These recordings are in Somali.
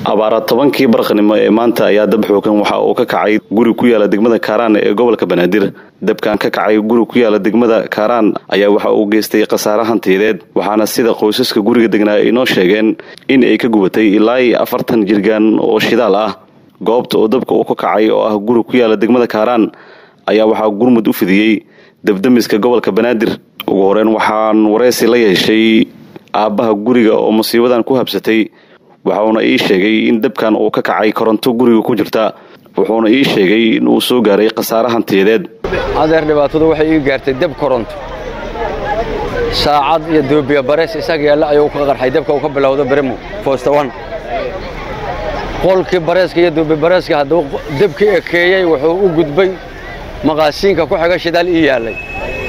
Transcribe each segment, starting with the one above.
abaara tobankii barqanimo ee maanta ayaa dab xoogan waxa uu ka kacay guri ku yaala degmada kaaraan ee gobolka banaadir dabkan ka kacay guri ku yaala degmada kaaraan ayaa waxa uu geystay khasaare hantiyadeed waxaana sida qoysaska guriga degnaa ay noo sheegeen in ay ka gubatay ilaa iyo afartan jirgaan oo shidaal ah goobta oo dabka uu ka kacay oo ah guri ku yaala degmada kaaraan ayaa waxaa gurmud u fidiyey dabdamiska gobolka banaadir ugu horeyn waxaan wareysi la yeeshay aabbaha guriga oo musiibadan ku habsatay waxauna ii sheegay in dabkan uu ka kacay koronto guriga ku jirta wuxuuna ii sheegay in uu soo gaaray khasaare hantiyadeed adeer dhibaatadu waxay ii gaartay deb koronto saacad iyo doobiya barees isaga yaalla ayuu ka qarxay dabka uu ka bilowdo beremo foostawan qolkii bareeska iyo doobi bareeska hadduu debkii ekeeyey wuxuu u gudbay maqaasiinka ku xiga shidaal ii yaallay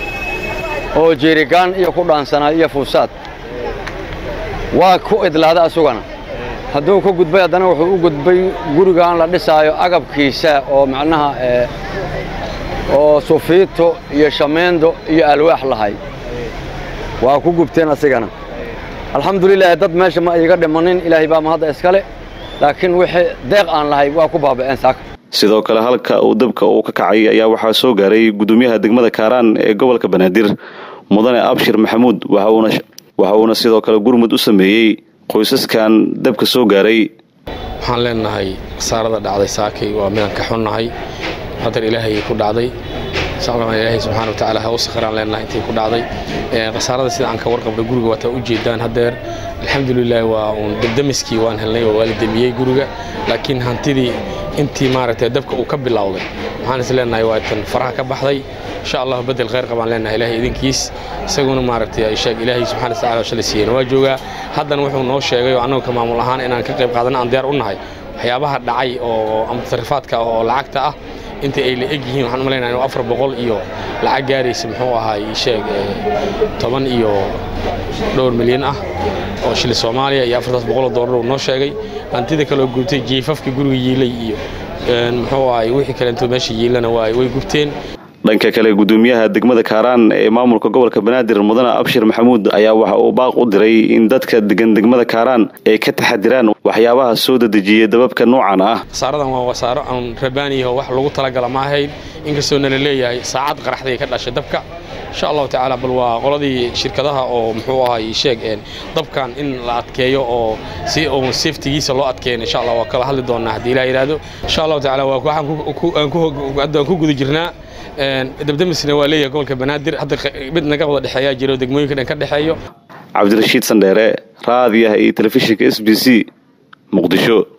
oo jeerigaan iyo ku dhaansanaa iyo fuusaad waa ku idlaada asugana hadduu ka gudbay haddana wuxuu u gudbay gurigan la dhisaayo agabkiisa oo macnaha oo sufiito iyo shameendo iyo alwaax lahay waa ku gubteen asigana alxamdulilaahi dad meesha ma iiga dhimanin ilaahay baa mahadda iskale laakiin wixii deeq aan lahay waa ku baaba'een saaka sidoo kale halka uu dabka uu ka kacay ayaa waxaa soo gaaray gudoomiyaha degmada kaaraan ee gobolka banaadir mudane abshir maxamuud waxa uuna sidoo kale gurmud u sameeyey qoysaskan dabka soo gaaray waxaan leenahay khasaarada dhacday saakay waa midaan ka xunnahay qadar ilaahay ku dhacday ilaahay subxana watacaala ha u sakhraan leenahay intay ku dhacday khasaarada sida aan ka warqabnay guriga waataa u jeedaan haddeer alxamdulilah waa uun dabdamiskii waan helnay oo waa la demiyey guriga laakiin hantidii intii maaragtay dabka uu ka bilowday waxaan is leenahay waa tan faraha ka baxday insha allah bedel khayr qabaan leenahay ilaahay idinkiis isaguna maaragtay sheeg ilaahay subxana wataala shalay siiyeyna waa joogaa haddana wuxuu noo sheegay oo annagu ka maamul ahaan inaan ka qayb qaadana aan diyaar u nahay waxyaabaha dhacay oo ama tasarifaadka oo lacagta ah inta ay la eg yihiin waxaan u malaynaya inuu afar boqol iyo lacag gaaraysa muxuu ahaay sheeg toban iyo dhowr milyan ah oo shili soomaaliya iyo afartaas boqoloo doolar uu noo sheegay hantida kaloo gubtay jiifafka guriga yiilay iyo muxuu ahaay wixii kalento meesha yiilana way gubteen dhanka kale gudoomiyaha degmada kaaraan ee maamulka gobolka banaadir mudane abshir maxamuud ayaa waxa uu baaq u diray in dadka degan degmada kaaraan ay ka taxadiraan waxyaabaha soo dedejiyay dababka noocan ah khasaaradan waa wasaaro aan rabaaniyaho wax lagu talagala ma ahayn inkastoo nala leeyahay saacad qaraxday ka dhashay dabka insha allahu tacaala bal waa qoladii shirkadaha oo muxuu ahay sheeg dabkan in la adkeeyo oo si uun safetigiisa loo adkeyn insha allah waa kala hadli doonaa haddii ilaa yidhaahdo insha allahu tacaala waa waxaan ku guda jirnaa dabdamisna waa leeyahay gobolka banaadir hadda mid naga wada dhexeeyaa jiro degmooyinka dhan ka dhexeeyo cabdirashiid sandheere raadiyaha iyo telefishinka s b c muqdisho